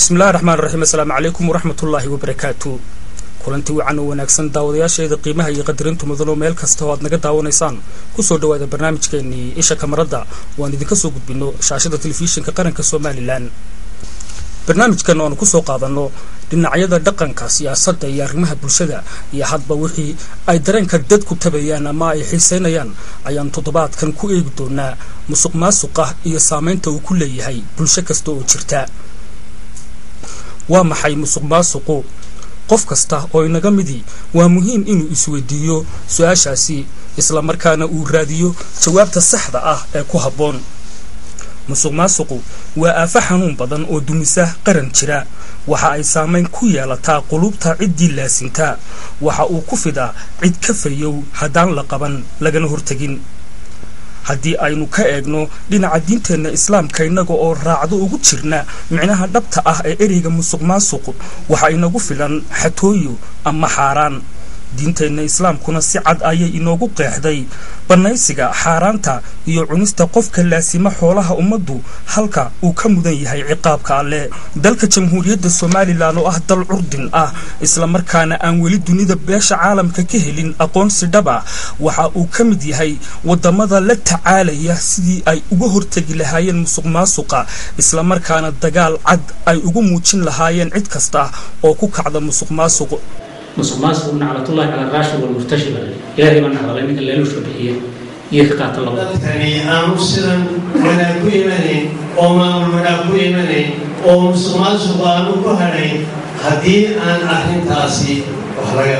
bismillahi raxmaan raxiim assalaamu calaykum waraxmatullaahi wabarakaatu kulanti wacan oo wanaagsan daawadayaasheeda qiimaha iyo qadarintu mudan oo meel kasta oo aad naga daawanaysaan kusoo dhawaada barnaamijkeenii isha kamaradda waan idinka soo gudbino shaashada telefishinka qaranka somalilan barnaamijkan oanu kusoo qaadanno dhinacyada dhaqanka siyaasadda iyo arrimaha bulshada iyo hadba wixii ay dareenka dadku tabayaan ama ay xiiseynayaan ayaan toddobaadkan ku eegi doonaa musuq maasuqa iyo saamaynta uu ku leeyahay bulsho kasta oo jirta waa maxay musuq maasuqu qof kasta oo inaga midii waa muhiim inuu isweydiiyo su-aashaasi islamarkaana uu raadiyo jawaabta saxda ah ee ku habboon musuq maasuqu waa aafo xanuun badan oo dumisa qaran jira waxa ay saamayn ku yeelataa qulubta ciddii laasintaa waxa uu ku fidaa cid ka fayow haddaan la qaban lagana hortegin haddii aynu ka eegno dhinaca diinteenna islaamka innaga oo raacdo ugu jirna micnaha dhabta ah ee ereyga musuq maasuq waxa inagu filan xatooyo ama xaaraan diinteenna islaamkuna si cad ayay inoogu qeexday bannaysiga xaaraanta iyo cunista qofka laasima xoolaha ummaddu halka uu ka mudan yahay ciqaabka alleh dalka jamhuuriyadda somalilan oo ah dal curdin ah islamarkaana aan weli dunida beesha caalamka ka helin aqoonsi dhab ah waxa uu ka mid yahay waddamada la tacaalaya sidii ay uga hortegi lahaayeen musuq maasuqa islamarkaana dagaal cad ay ugu muujin lahaayeen cid kasta oo ku kacda musuq maasuq musuq maasuq naclatullahi cala raashid walmurtashi baa ilaahay baa nacdalay ninka leelushka bixiya iyo ka qaata labada dadkani aanu sidan wanaag ku imanayn oo maamul wanaag ku imanayn oo musuq maasuq aanu ku hadhayn haddii aan arrintaasi wax laga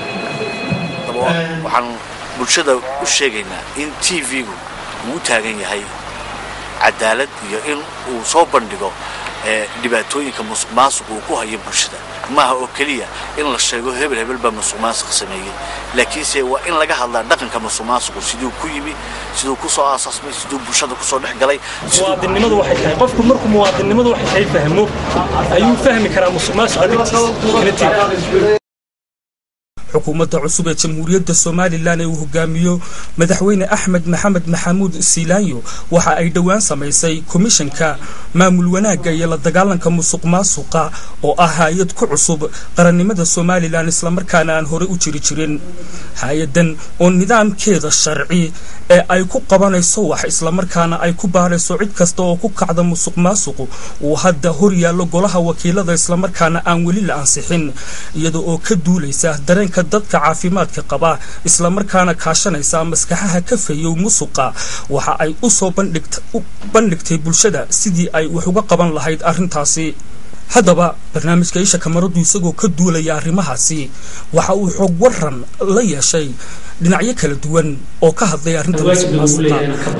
waxaan bulshada u sheegaynaa in t v-gu uu u taagan yahay cadaalad iyo in uu soo bandhigo dhibaatooyinka musuq maasuq uu ku hayo bulshada maaha oo keliya in la sheego hebel hebel baa musuq maasuq sameeyey laakiinse waa in laga hadlaa dhaqanka musuq maasuqu siduu ku yimi siduu kusoo aasaasmay siduu bulshada kusoo dhex galay muwaadinnimadu waxay tahay qofku markuu muwaadinnimadu waxay tahay fahmo ayuu fahmi karaa musuq maasuqa dhibtiisa xukuumadda cusub ee jamhuuriyadda somalilan ee uu hogaamiyo madaxweyne axmed maxamed maxamuud siilaanyo waxa ay dhowaan samaysay komishanka maamul wanaagga iyo la dagaalanka musuq maasuqa oo ah hay-ad ku cusub qarannimada somalilan islamarkaana aan horey u jiri jirin hay-adan oo nidaamkeeda sharci ee ay ku qabanayso wax islamarkaana ay ku baarayso cid kasta oo ku kacda musuq maasuqu uu hadda hor yaallo golaha wakiilada islamarkaana aan weli la ansixin iyada oo ka duulaysa dareenka dadka caafimaadka qaba islamarkaana kaashanaysa maskaxaha ka fayow musuqa waxa ay u soo bandhigtay bulshada sidii ay wax uga qaban lahayd arrintaasi haddaba barnaamijka isha kamaradu isagoo ka duulaya arrimahaasi waxa uu xoog waran la yeeshay dhinacyo kala duwan oo ka hadlay arrinta musuq maasuqa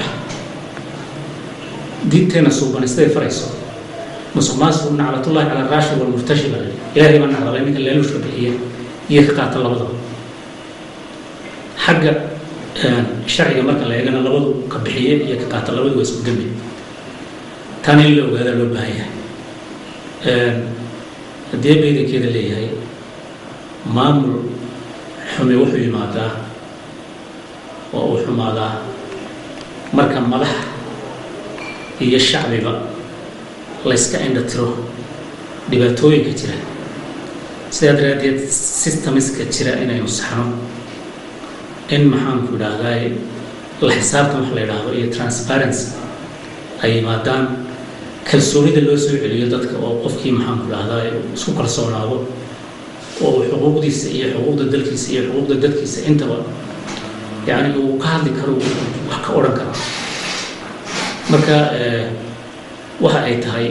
diinteena suuban siday farayso musuq maasuq naclatullahi cala raashid walmurtashi baa ilaahay baa nacdalay ninka leelushka bixiya iyo ka qaata labadaba xagga sharciga marka la eegana labadu ka bixiye iyo ka qaata labadu waa isku dembi taana in la ogaadaa loo baahan yahay haddii baydankeeda leeyahay maamul xumi wuxuu yimaadaa oo uu xumaadaa marka madax iyo shacbiba layska indha tiro dhibaatooyinka jira sidaa daraaddeed systemiska jira inaynu saxno in maxaanku idhaahdaa la xisaabtan wax la yidhaahdo iyo transparency ay yimaadaan kalsoonida loo soo celiyo dadka oo qofkii maxaanku idhaahdaa isku kalsoonaado oo uu xuquuqdiisa iyo xuquuqda dalkiisa iyo xuquuqda dadkiisa intaba yacni uu ka hadli karo wax ka odhan karo marka waxa ay tahay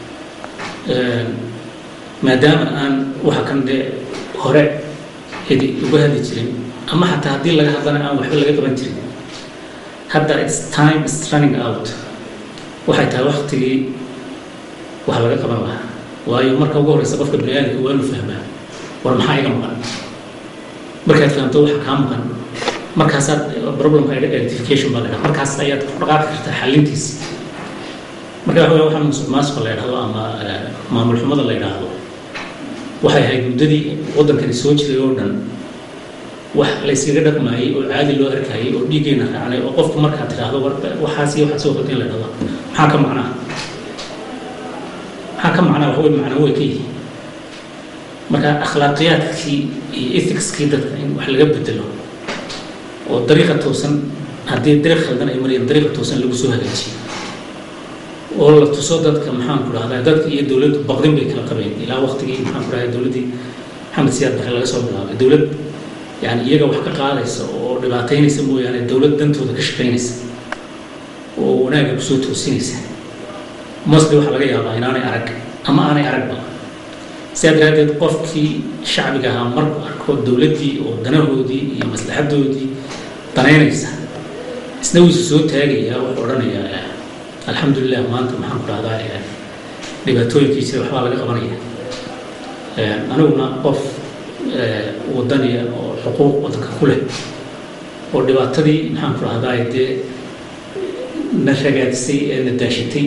maadaama aan waxa kan dee hore cidi uga hadli jirin ama xataa haddii laga hadlana aan waxba laga qaban jirin hadda its time is running out waxay tahay waktigii wax laga qaban lahaa waayo marka ugu horeysa qofka bani aadamka waa inu fahmaa war maxaa iga maqan markaad fahamto waxa kaa maqan markaasaad problemka identification baa la dhaha markaas ayaad ku dhaqaaqi kartaa xalintiisa marka waxa weya waxaa musuq maasuqa la yidhahdo ama maamul xumada la yidhaahdo waxay ahayd muddadii waddankani soo jiray oo dhan wax la yskaga dhaqmaayey oo caadi loo arkayay oo dhiiggeyna raacnay oo qofku markaad tidhaahdo war waxaas iyo waxaad soo qabteen la dhahdo maxaa ka macnaa maxaa ka ka macnaa waxwey macno way ka yihiin marka akhlaaqiyaadkii iyo ethicskii dadka in wax laga bedelo oo dariiqa toosan haddii dariiq khaldan ay marayeen dariiqa toosan lagu soo hagaajiyo oo la tuso dadka maxaan ku dhahdaa dadka iyo dowladdu baqdin bay kala qabeen ilaa waqtigii maxaan ku dhahdaa dowladdii maxamed siyaad barre laga soo bilaabay dowlad yani iyaga wax ka qaadaysa oo dhibaataynaysa mooyaane dowlad dantooda ka shaqaynaysa oo wanaagga kusoo toosinaysa mosli waxaa laga yaabaa inaanay arag ama aanay aragba sidaa daraaddeed qofkii shacbiga ahaa markuu arko dowladdii oo danahoodii iyo maslaxadoodii danaynaysa isna wiisu soo taagayaa wuxuu odhanayaa alxamdulilah maanta maxaan ku dhahdaa dhibaatooyinkii jira waxbaa laga qabanaya aniguna qof wadaniya oo xuquuq wadanka ku leh oo dhibaatadii maxaan ku dhahdaa dee na ragaadisay ee na daashatay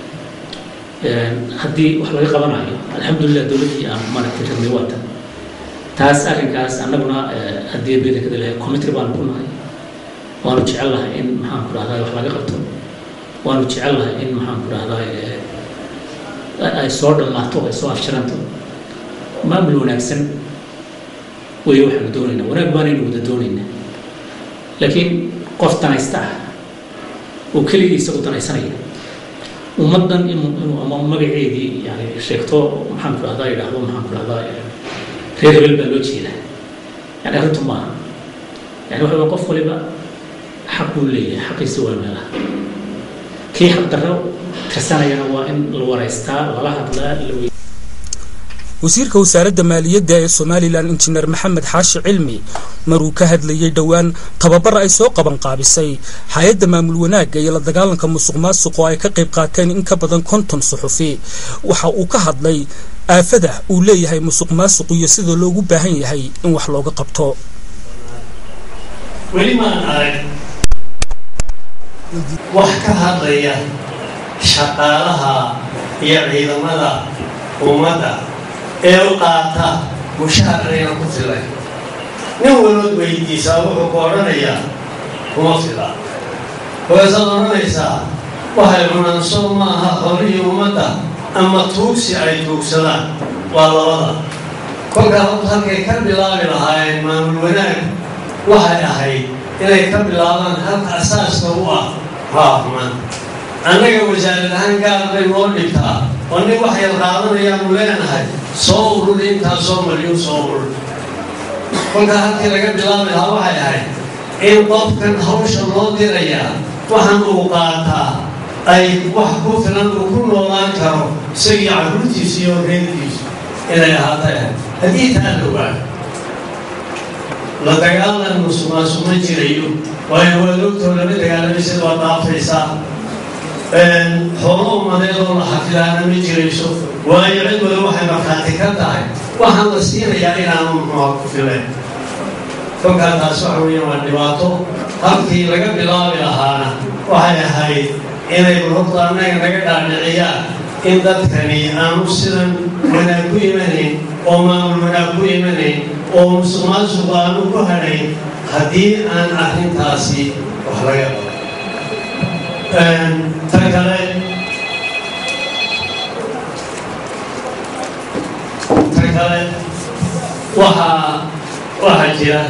haddii wax laga qabanayo alxamdulilah dowladdii aan maaragtay rabnay waa tan taas arrinkaas annaguna haddii bedankada lahay commitry baanu ku nahay waanu jecel lahay in maxaan ku dhahdaa wax laga qabto waanu jecel lahay in maxaan ku dhahdaa ay soo dhammaato ay soo afjaranto maamul wanaagsan weeye waxaanu doonaynaa wanaag baanaynu wada doonaynaa laakiin qof danaysta ah oo keligii isagu danaysanaya ummaddan inuu inuu ama magaceedii yani sheegto maxaan ku dhahdaa yidhaahdo maxaan ku dhahdaa reer hebel baa loo jeedaa yani arrintu maaha yani waxa wey qof waliba xaq buu leeyahay xaqiisa waa meelaha kii xaq darro tirsanayana waa in la waraystaa lala hadlaa la wey wasiirka wasaaradda maaliyadda ee somalilan injineer maxamed xaashi cilmi maruu ka hadlayey dhowaan tababar ay soo qaban qaabisay hay-adda maamul wanaagga iyo la dagaalanka musuq maasuq oo ay ka qayb qaateen in ka badan konton suxufi waxa uu ka hadlay aafada uu leeyahay musuq maasuq iyo sida loogu baahan yahay in wax looga qabto weli maan arag wax ka hadlaya shaqaalaha iyo ciidamada ummadda ee u qaata mushaharayna ku filay nin walood weydiisaa wuxuu ku odhanayaa kuma fila waasaad odhanaysaa waxay cunanso maaha horihii ummadda ama tuugsi ay tuugsadaan waa labada kolkaa horta halkay ka bilaabi lahaayeen maamul wanaag waxay ahayd inay ka bilaabaan halka asaaska u ah haaxman annaga wasaarad ahaan gaar bay noo dhigtaa oo nin wax yar qaadanayaanu leenahay soo urur intaa soo mariyo soo urur kolkaa halkii laga bilaabi lahaa waxay ahayd in qofkan hawsha loo dirayaa waxaan uu qaataa ay wax ku filan uu ku noolaan karo isagii carruurtiisa iyo reerkiisu inay ahaatay ahayd haddii taa dhowaa la dagaalan musuqmaasuq ma jirayo waayo waad ogtoo lama dagaalamaysa waa dhaafaysaa xoolo ummadeed oo la xafidaana ma jirayso waayo cid wada waxay markhaati ka tahay waxaan la siinayaa inaanu muxuuha ku fileen kolkaa taas waxa weeye waa dhibaato halkii laga bilaabi lahaana waxay ahayd inay horta annaga naga dhaadhiciyaan in dadkani aanu sidan wanaag ku imanayn oo maamul wanaag ku imanayn oo musuq maasuq aanu ku hadhayn haddii aan arrintaasi wax laga qabo ta kale ta kale waxaa waxaa jira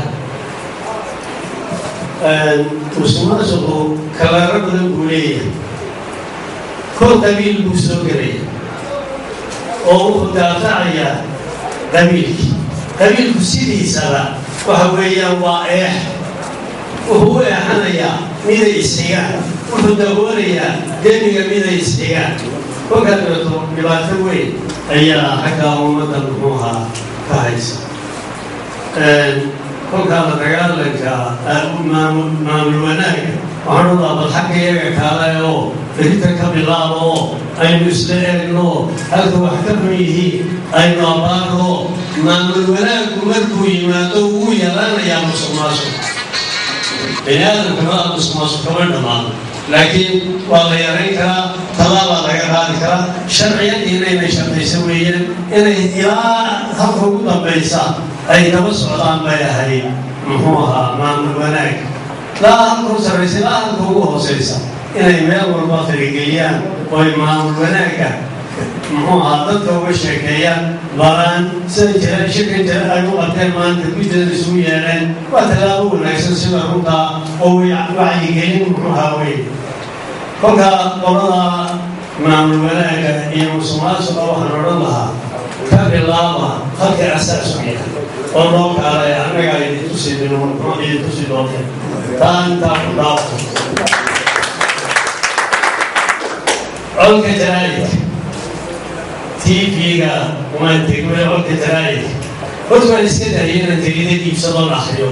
musuqmaasuqu kalaaro badan buu leeyahay kor qabiil buu soo gelaya oo wuxuu daafacayaa qabiilkii qabiilku sidiisaba waxa weeyaan waa eex wuxuu u eexanayaa miday isxigaan wuxuu daboolayaa demiga miday isxigaan kolkaa dabeeto dhibaato weyn ayaa xaggaa ummadda muxuuhaa ka haysa kolkaa la dagaalanka maamul wanaagga waxaan u laabal xagga iyaga kaale oo berita ka bilaabo oo aynu isla eegno halka wax ka xun yihiin aynu abaarno maamul wanaaggu markuu yimaado wuu yaraanayaa musuq maasuq bini aadamka maa musuq maasuq kama dhammaado laakiin waa la yarayn karaa talaabaa laga qaadi karaa sharciyadiina inay shaqayso weeyaan inay ilaa halka ugu dambaysa ay daba socdaan bay ahayd muxuu ahaa maamul wanaag laa halka u sarraysa ilaa halka ugu hoosaysa inay meel walba farageliyaan oo ay maamul wanaagga muxuu ahaa dadka uga sheekeeyaan baraan sida jira shirkan jira ay u qabteen maanta gudada isugu yeedheen waa tallaabo wanaagsan sida runtaa oo wacyigelin muxuu ahaa wey kolka qolada maamul wanaaga iyo musuqmaasuqa waxaan odhan lahaa ka bilaaba halka asaasukiya oo noo kaalay annaga idin tusi idin tusi doonteen taa intaa ku dhaafto codka jaraa'idka tv-ga waan tegmay codka jaraa'idka horta waan iska dahiyay inaan tegidad iibsadoo la akriyo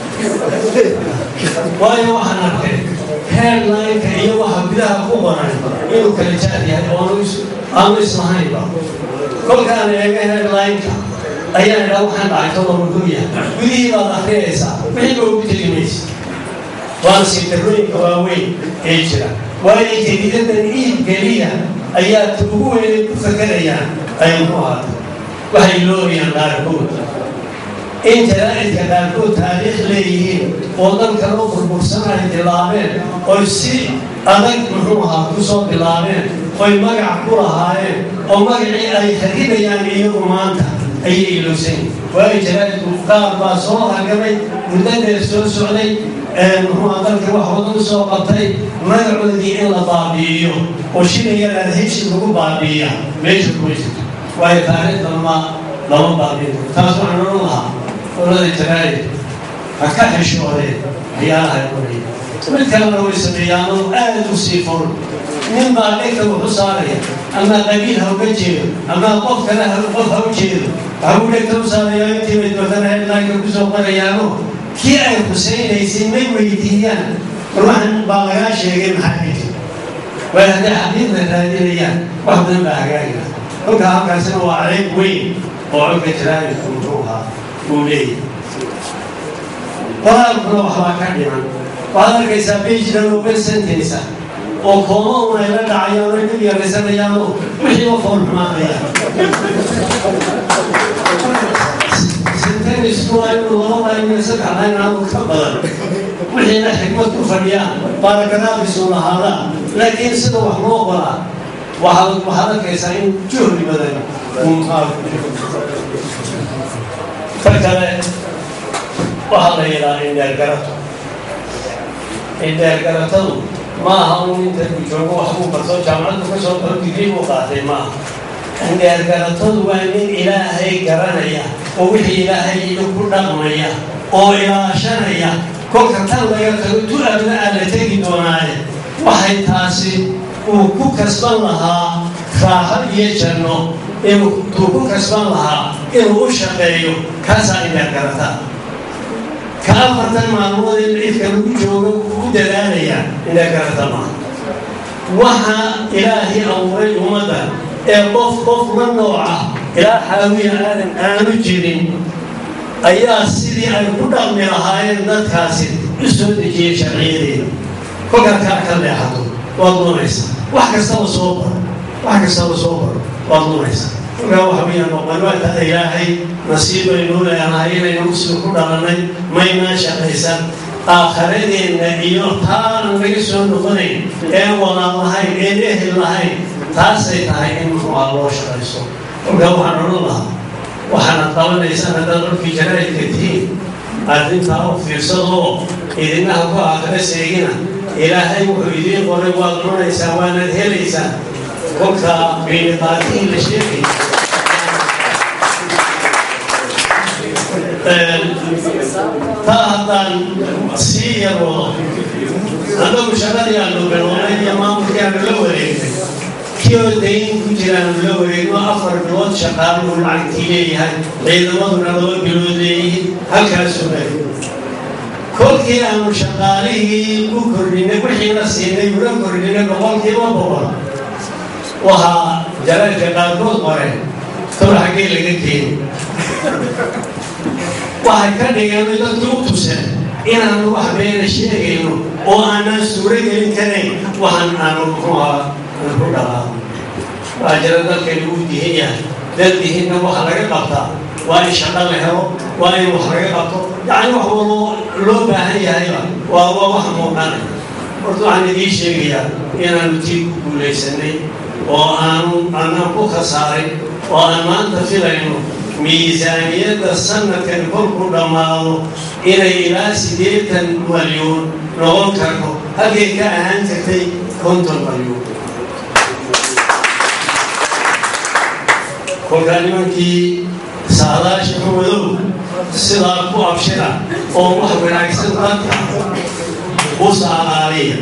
waayo waxaan arkay headline-ka iyo waxa gudaha ku qoran inuu kala jaar yahay oo aanu islahaynba kolkaan eega headline-ka ayaan idhaa waxaan dhacay tolo muxuu yahay gudihii baad akhriyaysaa wixii ba ugu tegi maysa waana sintarooyinka waaweyn ee jira waayo jadiidadan iib geliya ayaa ta ugu weynay ku fakerayaan ay muxuu ahaata waxay loorayaan qaarkood in jaraa'idka qaarkood taariikh leeyihiin oo dalka loo burbursan ay bilaabeen oy si adag muxuu ahaa ku soo bilaabeen oy magac ku lahaayeen oo magacii ay kharibayaan iyagu maanta ayay ilowsan waayo jaraa'idku qaar baa soo hargamay muddadeer soo socday muxuu dalka wax wadan soo qabtay magacoodii in la baabi'iyo oo shilayadaan heshi lagu baabi'iya meesha kuma jirto waayo taariikhda lama lama baabi'in taas waxaan odhan lahaa olada jaraa'id ha ka xishoodeen waxyaalaha qoraya mid kalena way sameeyaanoo aad u sii furun nin baa dhinka wuxu saaraya ama qabiil ha uga jeedo ama qof kale qof ha u jeedo waxa uu dhegta u saaraya intii bay dootana headlineka kusoo qorayaano kii ay khusaynaysay may weydiiyaan war waxan baa lagaa sheegay maxaa xiji way hadday xaqiiqda raadinayaan wax badan baa hagaagina kolka halkaasina waa ceeb weyn oo codka jaraa'idku muxuu ahaa uu leeyahay qoraalkuna waxbaa ka dhiman waxaad arkaysaa bejdan open sentence oo kooma un ay la dhacayaan ay dib yaraysanayaanoo wixii u fool xumaanayaan sentenisku waa inuu laba layn iyo saddex layn aanu ka badan wixiina xikmad ku fadhiyaan baaragaraafisuu lahaadaan laakiin sida wax loo qoraa waxaad waxaad arkaysaa in juhdi badan uu muqaalku ta kale waxaa la yidhaha indheergarato indheergaratadu ma aha un inta ku joogo wax buu barto jaamacaddu ka soo baro digrii buu qaatay maaha indheergaratadu waa nin ilaahay garanaya oo wixii ilaahay iyo ku dhaqmaya oo ilaashanaya kolka tan laga tago tu abna aa la tegi doonaaye waxay taasi uu ku kasban lahaa raaxo iyo janno inuu uu ku kasban lahaa inuu u shaqeeyo kaasaa indheergarata ka afartan maalmood in cidka lagu joogo u dadaalaya indheergarata maaha waxa ilaahay abuuray ummadda ee qof qof la nooca ilaa xaawiya aadan aanu jirin ayaa sidii ay ku dhaqmi lahaayeen dadkaasi u soo dejiyey sharciyadeeda kolkaa kaa ka leexato waad lunaysaa wax kastaba soo baro wax kastaba soo baro waad lunaysaa kolkaa waxa weeyaan noqonwaata ilaahay nasiibaynu leenahay inaynu muslim ku dhalannay maynaa shaqaysan aakharadeenna iyo taanan laga soo noqonayn een walaal lahayn een ehel lahayn taasay tahay in muxuuha loo shaqayso kolkaa waxaan odhan lahaa waxaanad qabanaysaan haddaad codkii jaraa'idka tihiin arrintaa u fiirsadoo idinaha ku aakhira seegina ilaahay wuxuu idiin qoray waad cunaysaa waanaad helaysaa kolka miiniqaatihi la sheegay taa haddaan sii yaroodo annagu shaqadii aanu bilownay iyo maamulkii aanu la wareegnay kii oo dayn ku jiraanu la wareegno afar bilood shaqaaluhu lacagtii leeyahay ciidamaduna laba bilood leeyihiin halkaasuu mari kolkii aanu shaqaalihii u kordhinay wixiina siinay ula kordhinay boqolkiiba boqol waxaa jaraadka qaarkood qoreen kor xaggee laga keeni waxay ka dhigeen dadku u tuseen inaanu wax beena sheegayno oo aanaan suuro gelin karayn waxaan aanu muxuuha ku dhaqaa waa jira dalkani uu dihin yahay dad dihinna waxa laga qabtaa waa in shaqo la helo waa in wax laga qabto yacni wax waloo loo baahan yahayba waa waa wax muuqanaya horta waxaan idiin sheegayaa inaanu tii ku guulaysanay oo aanu anaan ku khasaaray oo aan maanta filayno miisaaniyadda sanadkan kolku dhammaado inay ilaa siddeetan malyuun noqon karto halkay ka ahaan jirtay konton malyuun kolkaa nimankii saadaasha xumadow sidaa ku abshira oo wax wanaagsan dadka u saadaaliya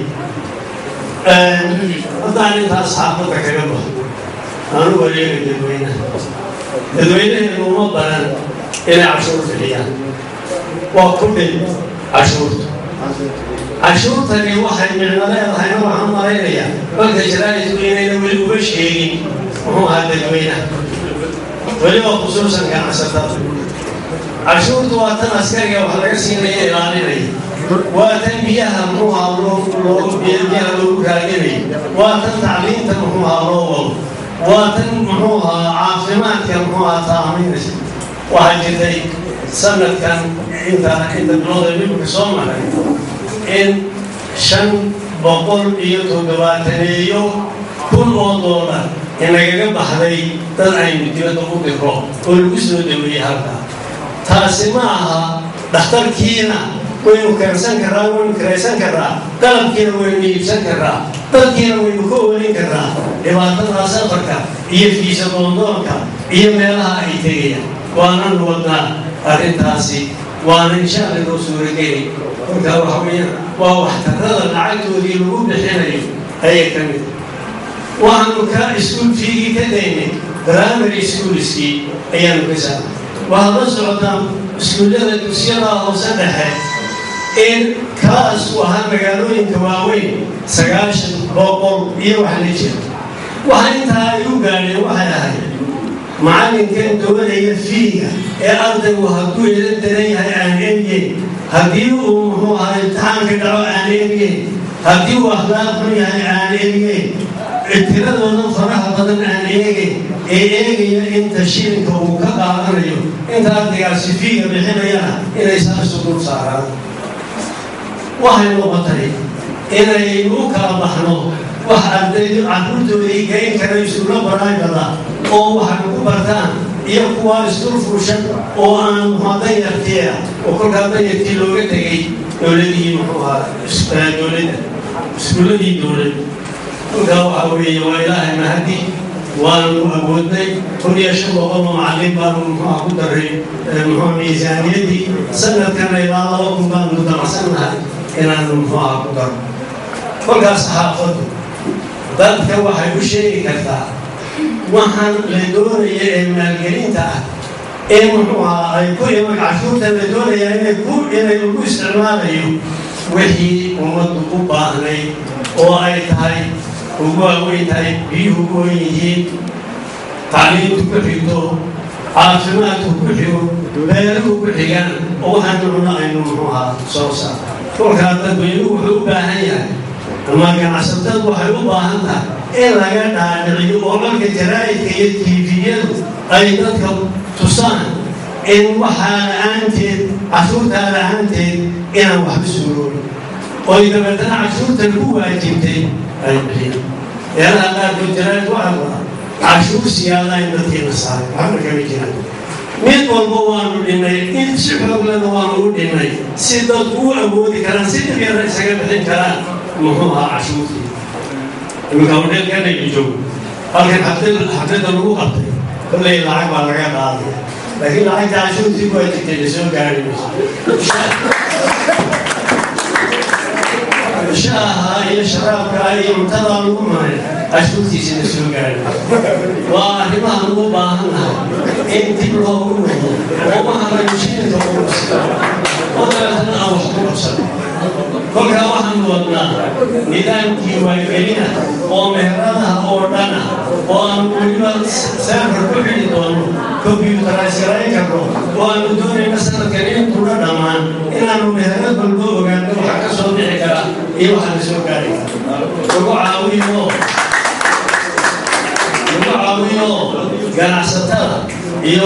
haddaan intaas xaafadda kaga baxo aanu wareega dadweynaha dadweynaheenu uma baran inay cashuur bixiyaan waa ku dhin cashuurta cashuurtani waxay micno leedahayna waxaan malaynayaa marka jaraa'idku inayna weli uga sheegin muxuu ahaa dadweynaha weliba khusuusan ganacsatada cashuurtu waa tan askariga wax laga siinaya ilaalinaya waa tan biyaha muxuu ahaa biyaha loogu raadinaya waa tan tacliinta muxuu ahaa loo wado waa tan muxuu ahaa caafimaadka muxuu ahaa taamaynaysa waxaa jirtay sanadkan inta inta bilooda dhibka soo maray in shan boqol iyo toddobaataneeyo kun oo doolar inagaga baxday dad aynu dibadda u diro oo lagu soo dhaweeyey halkaa taasi ma aha dhakhtarkiina waynu keensan karraa waynu kiraysan karraa qalabkiina waynu iibsan karraa dadkiina waynu ka oolin karraa dhibaatada safarka iyo fiisa doondoonka iyo meelaha ay tegayaan waanan wadnaa arrintaasi waana insha alla loo suurageli kolkaa waxa weeyaan waa waxtarada lacagtoodii lagu bixinayo ayay ka mid waxaanu ka iskuul fiigii ka daynay primary schoolskii ayaanu ka saarnay waxaad la socotaa iskuullada dugsiyada hoose dhexe in kaas u ahaa magaalooyinka waaweyn sagaashan boqol iyo wax la jira waxa intaa ay u gaadheen waxay ahayd macallinkan doonaya fiiga ee ardaygu hadduu ila daran yahay aan eegeen haddii uu muxuu ahaa imtixaanka dhaco aan eegeen haddii uu akhlaaq xun yahay aan eegeen tiradooda faraha badan aan eegeen ee eegaya inta shilinka uu ka qaadanayo inta ardaygaasi fiiga bixinayana inay saasu dul saaraan waxay noqotay inaynu u kala baxno wax ardaydu carruurtoodii gayn kara isula baraagada oo waxay ku bartaan iyo kuwa isdul fuushan oo aan muxua danyartiia oo kolkaa danyartii looga tegay dowladii muxuu ahaa dowladda iskuulladii dowlad kolkaa waxaa weeye waa ilaahay mahadi waanu awoodnay kun iyo shan boqol oo macallin baanu muxuuha ku daray muxuu miisaaniyadii sanadkana ilaa laba kun baanu damacsannahay inaanu muxuuha ku daro kolkaas saxaafaddu dadka waxay u sheegi kartaa waxaan la doonaya ee maalgelinta ah ee muxuu ahaa ay ku iman cashuurta la doonaya inay ku inay lagu isticmaalayo wixii ummaddu u baahnay oo ay tahay ugu waaweyn tahay biyuhu ugu wen yihiin tacliintu ku xigto caafimaadku ku xigo beeruhu ku xigaan oo waxaanu cuno aynu muxuu ahaa soo saar kolkaa dadweynuhu wuxuu u baahan yahay ama ganacsatadu waxay u baahan tahay in laga dhaadhiciyo oo marka jaraa'idka iyo tiifiyadu ay dadka tusaan in waxaa la-aanteed cashuurtaa la-aanteed inaan waxba suuroobin oy dabeetana cashuurta lagu waajibtay ay bixiyaan meelaha qaarkood jaraa'id waxaa wada cashuur siyaada in dadkiina saaray waxba kama jiraan mid walba waanu dhinnay in si xooglana waanu u dhinnay si dadku u awoodi karaan si dhib yara isaga bixin karaan muxuu ahaa cashuurtii iminka hodheelkanaynu joogo halkan xaflada lagu qabtay kolley lacag baa laga qaadaya laakiin lacagta cashuurtii waa jirtay la soo gaari mayso shaaha iyo sharaabka iyo cuntada lagu maray cashuurtiisa la soo gaari waa arrimaha lagu baahannahay in dib loogu noqdo oo waxaanaynu shilinka ugu qabsano oo dabeetana aan wax ku qabsano kolkaa waxaanu wadnaa nidaamkii waagelina oo meheradaha oo dhana oo aanu weliba seefar ku xidhi doono kombyuutaraysgarayn karno oo aanu doonayna sanadkan intuuna dhammaan inaanu meherad walba ogaano waxa ka soo bixi kara iyo waxa la soo gaari kara lagu caawiyo lagu caawiyo ganacsatada iyo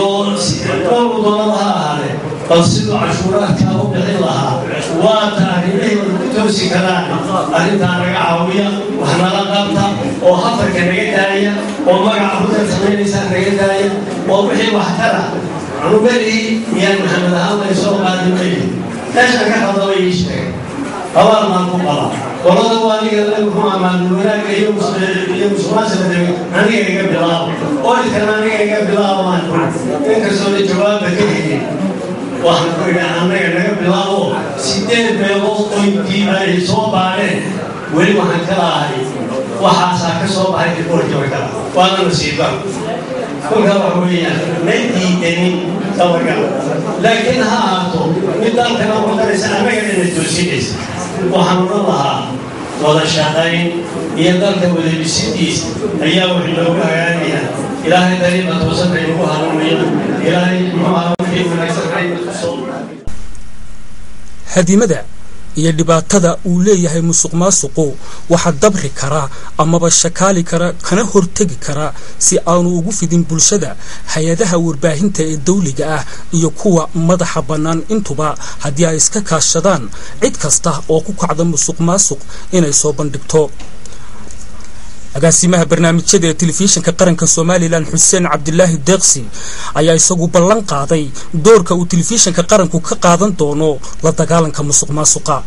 dhowr doonada ha ahaadee bal siduu cashuuraadkaa u bixin lahaa waa taariikhihii toosi karaan arrintaa naga caawiya wax nala qabta oo hafarka naga daaya oo magaca hudan samaynaysaa naga daaya oo wixii wax tara anu berigii miyaan maxamed ahaan lay soo qaadi mayi meeshaan ka qaldaba ii sheegay abaal baan ku qaba qolada waa aniga muxuu amaanul wanaagga iyo iyo musuqmaasuqa aniga iga bilaabo oolkana aniga iga bilaabo maan inkastoo la jawaaba ka helin waxaan ku idhi annaga naga bilaabo sideed meelood oo intiiba ay soo baadheen weli waxaan ka lahay waxaasaa ka soo baxay riboorkiiba kala waana nasiiba kolkaa waxa weeyaan ma diidanin dabaga laakiin ha ahaato mid dalkana wadanaysa annaga ina toosinaysa waxaan odhan lahaa wada shaqayn iyo dalka wadabisidiisa ayaa wax loogu hagaagaya ilaahay dariiqa toosan bay nagu hanuuniya ilaahay muxuu ahaa wixii wanaagsan ayna tusoo hadimada iyo dhibaatada uu leeyahay musuq maasuqu waxaa dabri karaa amaba shakaali kara kana hortegi karaa si aanu ugu fidin bulshada hay-adaha warbaahinta ee dawliga ah iyo kuwa madaxa bannaan intuba haddii ay iska kaashadaan cid kasta oo ku kacda musuq maasuq inay soo bandhigto agaasimaha barnaamijyada ee telefishinka qaranka somalilan xuseen cabdilaahi deeqsi ayaa isagu ballan qaaday doorka uu telefishinka qaranku ka qaadan doono la dagaalanka musuq maasuqa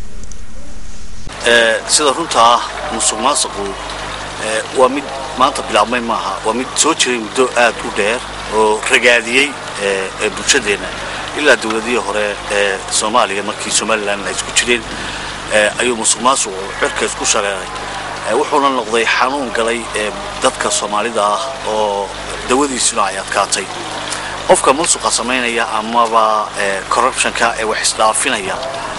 sida runta ah musuq maasuqu waa mid maanta bilaabmay maaha waa mid soo jiray muddo aad u dheer oo ragaadiyey bulshadeenna ilaa dowladihii hore ee soomaaliya markii somalilan ay isku jireen ayuu musuq maasuqu cirka isku shareeray wuxuuna noqday xanuun galay dadka soomaalida ah oo dawadiisuna ay adkaatay qofka musuqa samaynaya amaba corruptionka ee wax isdhaafinaya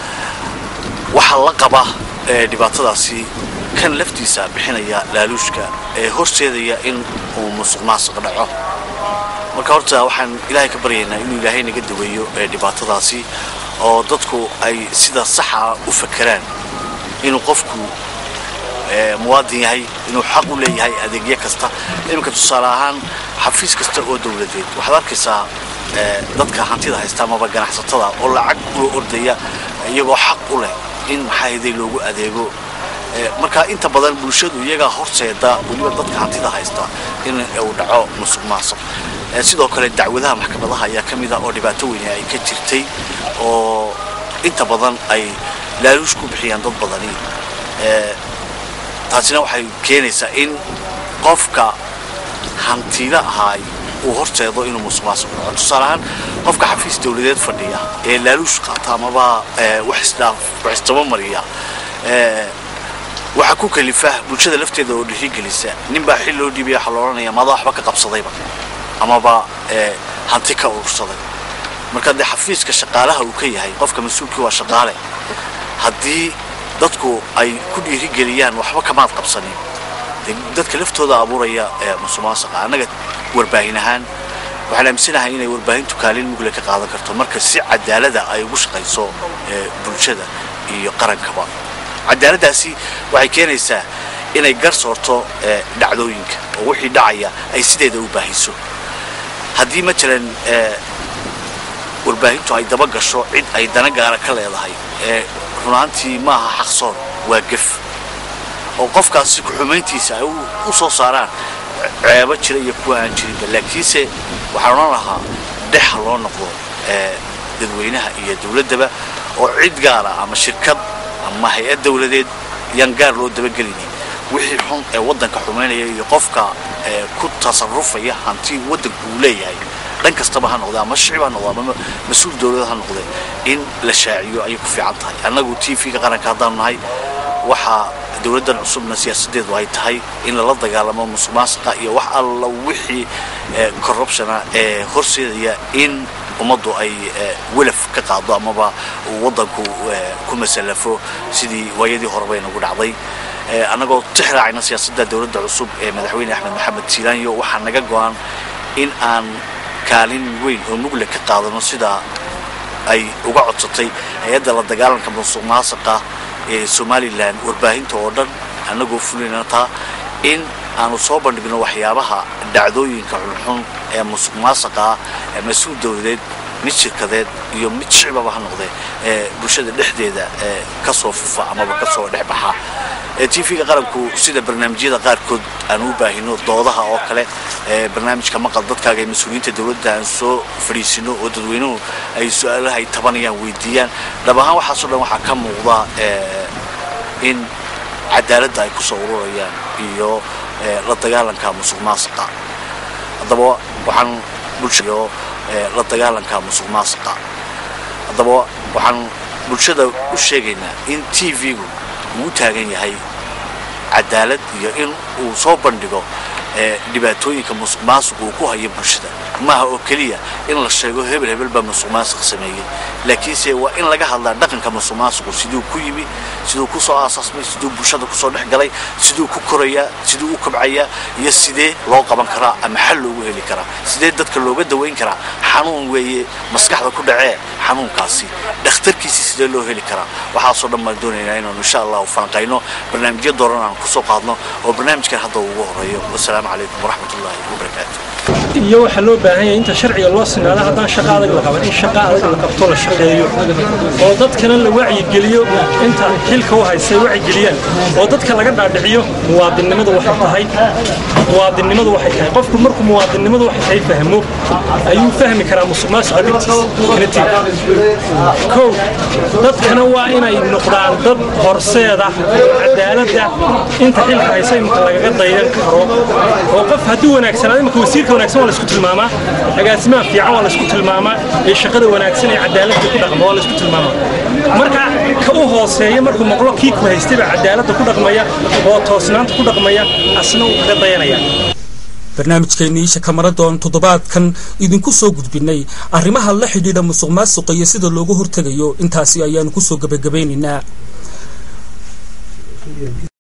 waxaa la qaba dhibaatadaasi kan laftiisa bixinaya laaluushka ee horseedaya in uu musuq maasuq dhaco marka horta waxaan ilaahay ka baryaynaa inuu ilaahay naga daweeyo dhibaatadaasi oo dadku ay sida saxa u fakeraan inuu qofku muwaadin yahay inuu xaq u leeyahay adeegyo kasta iminka tusaale ahaan xafiis kasta oo dowladeed waxaad arkaysaa dadka hantida haysta amaba ganacsatada oo lacag u ordaya iyagoo xaq u leh in maxaahaday loogu adeego marka inta badan bulshadu iyagaa horseeda weliba dadka hantida haysta in uu dhaco musuq maasuq sidoo kale dacwadaha maxkamadaha ayaa ka mid ah oo dhibaato weyne ay ka jirtay oo inta badan ay laaluush ku bixiyaan dad badani taasina waxay keenaysaa in qofka hantida ahaay uu horseedo inuu musuq maasuq dhaco tusaale ahaan qofka xafiis dowladeed fadhiya ee laaluush qaata amaba wax isdhaaf wax isdabamariya waxaa ku kalifa bulshada lafteeda oo dhiirigelisa ninbaa xil loo dhiibaya waxaa la odhanaya maada waxba ka qabsadayba amaba hanti ka urursaday marka dee xafiiska shaqaalaha uu ka yahay qofka mas-uulkii waa shaqaale haddii dadku ay ku dhiirigeliyaan waxba kamaad qabsanin dadka laftooda abuuraya musuqmaasuqa annaga warbaahin ahaan waxaan aaminsanahay inay warbaahintu kaalin mugle ka qaadan karto marka si cadaalada ay ugu shaqayso bulshada iyo qarankaba cadaaladdaasi waxay keenaysaa inay gar soorto dhacdooyinka oo wixii dhacaya ay sideeda u baahiso haddii matalan warbaahintu ay daba gasho cid ay dana gaara ka leedahay runaantii maaha xaqsoon waa gef oo qofkaasi ku-xumayntiisa ay u soo saaraan ceebo jira iyo kuwa aan jirinba laakiinse waxaan odhan lahaa dhexa loo noqdo dadweynaha iyo dowladdaba oo cid gaara ama shirkad ama hay-ad dowladeed yaan gaar loo dabagelinin wixii xun ee waddanka xumaynaya iyo qofka ku tasarufaya hanti waddanku uu leeyahay dhan kastaba ha noqde ama shicib ha noqde ama mas-uul dowlad ha noqde in la shaaciyo ayay ku fiican tahay annagu t v-ga qaranka haddaanu nahay waxaa dowladdan cusubna siyaasadeedu ay tahay in lala dagaalamo musuq maasuqa iyo wax alla wixii corruptiona ee horseedaya in ummaddu ay welaf ka qaado amaba uu waddanku ku masalafo sidii waayadii horeba inagu dhacday annagoo tixraacayna siyaasadda dowladda cusub ee madaxweyne axmed maxamed siilaanyo waxaa naga go-an in aan kaalin weyn oo mugle ka qaadano sidaa ay uga codsatay hay-adda la dagaalanka musuq maasuqa ee somalilan warbaahinta oo dhan annagoo fulinana taa in aanu soo bandhigno waxyaabaha dhacdooyinka xunxun ee musuq maasuqa ah ee mas-uul dowladeed mid shirkadeed iyo mid shicbaba ha noqdee ee bulshada dhexdeeda ee ka soo fufa amaba ka soo dhex baxa tv-ga qaranku sida barnaamijyada qaarkood aan u baahino doodaha oo kale ee barnaamijka maqal dadkaaga ee mas-uuliyiinta dowladda aan soo fadhiisino oo dadweynuhu ay su-aalaha ay tabanayaan weydiiyaan dhab ahaan waxaasoo dhan waxaa ka muuqda in cadaaladda ay ku soo ururayaan iyo la dagaalanka musuq maasuqa haddaba waxaan bulshaiyo la dagaalanka musuq maasuqa haddaba waxaan bulshada u sheegaynaa in t v-gu uu taagan yahay cadaalad iyo in uu soo bandhigo dhibaatooyinka musuq maasuqa uu ku hayo bulshada maaha oo keliya in la sheego hebel hebel baa musuq maasuq sameeyey laakiinse waa in laga hadlaa dhaqanka musuq maasuqu siduu ku yimi siduu ku soo aasaasmay siduu bulshada kusoo dhex galay siduu ku korayaa siduu u kobcayaa iyo sidee loo qaban karaa ama xal loogu heli karaa sidee dadka looga dawayn karaa xanuun weeye maskaxda ku dhacee xanuunkaasi dhakhtarkiisi sidee loo heli karaa waxaasoo dhan baan doonaynaa inaanu insha allahu falanqayno barnaamijyo dooran aan kusoo qaadno oo barnaamijkan hadda ugu horeeyo wasalaamu calaykum waraxmat ullaahi wabarakaatu iyo waxaa loo baahan yahay inta sharciga loo sinaado haddaan shaqo adag la qaban in shaqo adag la qabto la shaqeeyo oo dadkana la wacyigeliyo inta xilka u haystay wacyigeliyaan oo dadka laga dhaadhiciyo muwaadinnimadu waxay tahay muwaadinnimadu waxay tahay qofku markuu muwaadinnimadu waxay tahay fahmo ayuu fahmi karaa musuq maasuqa dhibtiisa kow dadkana waa inay noqdaan dad horseeda cadaaladda inta xilka haysa imika lagaga daydan karo oo qof hadduu wanaagsanaado imika wasiirka wanaagsan waa laisku tilmaamaa agaasimaha fiican waa laisku tilmaamaa ee shaqada wanaagsan ee cadaaladda ku dhaqma waa laisku tilmaamaa marka ka u hooseeya markuu maqlo kii ku haystay baa cadaaladda ku dhaqmaya oo toosnaanta ku dhaqmaya asna uu kaga dayanaya barnaamijkeennii shakamaradon toddobaadkan idinku soo gudbinay arrimaha la xidhiidha musuq maasuqa iyo sida looga hortegayo intaasi ayaanu kusoo gebagabaynaynaa